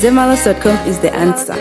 Zemalas.com is the answer.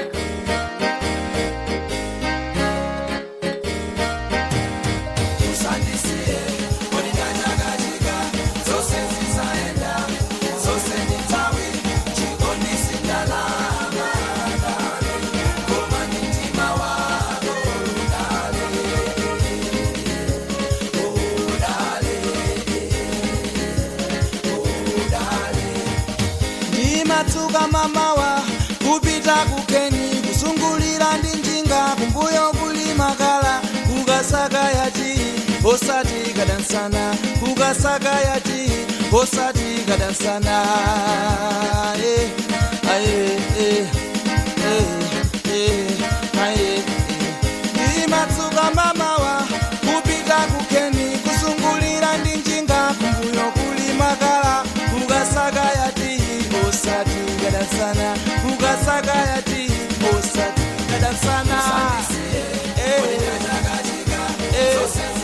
ndimatsuka mamawa kupita kukeni kusungulira ndi njinga kumbuyo kuli makala kukasaka yachi osati kadansana kukasaka yachi osati kadansana eh, aye, eh, eh, eh, aye, eh. ndimatsuka mamawa kupita kukeni kusungulira ndi njinga kumbuyo kuli makala kukasaka yati osati kadansana kukasaka yati osati kadansana Eh, eh.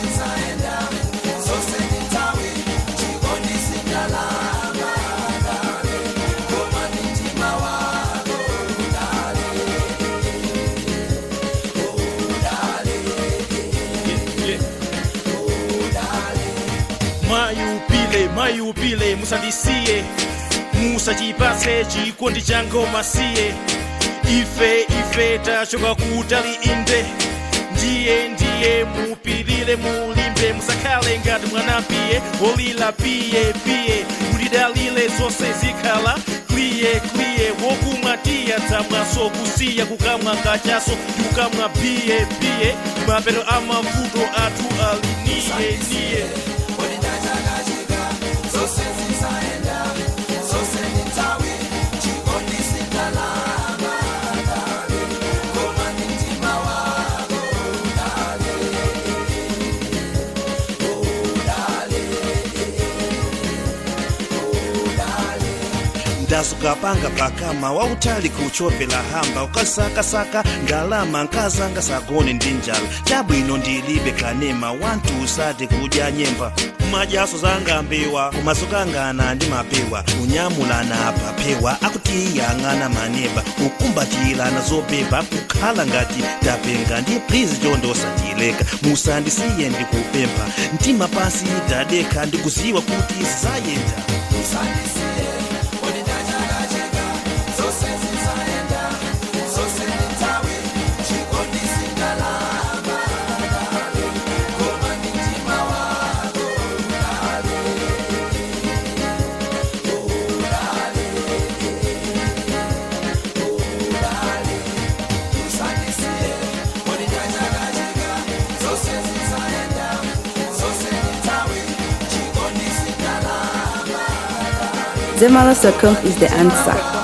mayupile mayupile musandisiye musachipatse chikondi cha ngoma siye ife ife tachoka kutali inde ndiye ndiye mupilire mulimbe musakhale ngati mwanapiye olila piye piye mulidalile zonse zikhala kliye kliye wokumwa tiya dzamwaso kusiya kukamwa kachaso ndi kukamwa piye piye mapero amavuto athu ali niye niye ndasukapanga pakama wautali kuchopela hamba ukasakasaka ndalama nkazanga sagone ndi njala chabwino ndilibe kanema wantu usati kudya nyemba majaso zanga mbewa kumasukangana ndi mapewa unyamulana apapewa akutiyang'ana maneba ukumbatilana zopepa kukhala ngati tapenga ndi please chondo osatileka musandisiye ndikupempha mtima pasi tadekha ndikuziwa kuti zayenda Zemalas.com is the answer.